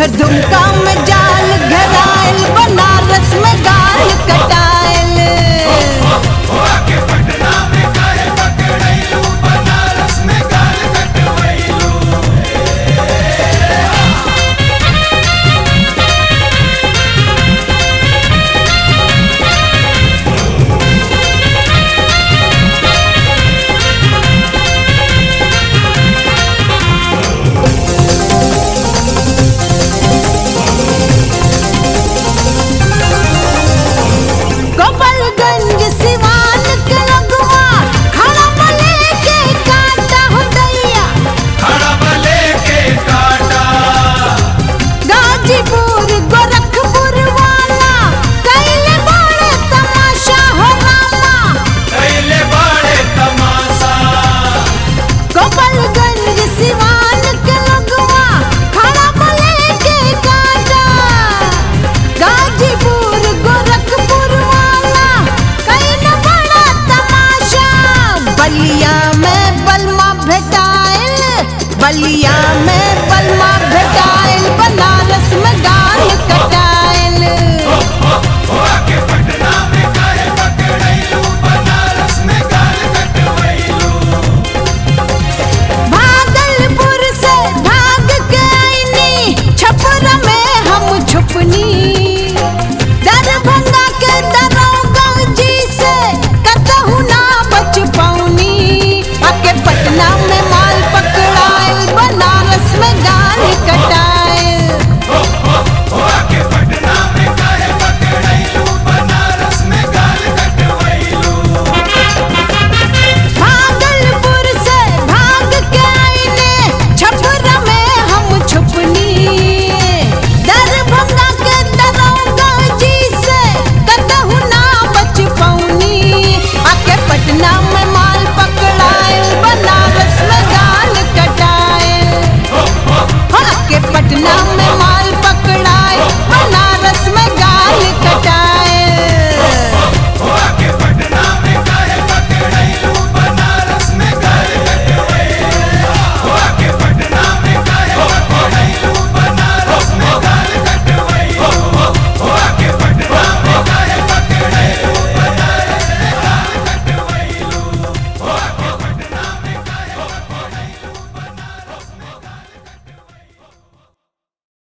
दुमका में जाल घरायल बनारस में गाल कटायल के पटना में काहे पकड़ैलू बनारस में गाल कटवैलू गोपालगंज सिवान के लगवा खड़ा बले के काटा हो दैया खड़बले के काटा गाजीपुर गोरखपुर वाला कैले बड़े तमाशा हो रामा कैले बड़े तमाशा गोपालगंज सिवान के लगवा खड़ा बले के काटा गाजीपुर गोरखपुर वाला कैले बड़ा तमाशा बलिया में बलमा भेटाइल बलिया में बलमा भेटाइल बना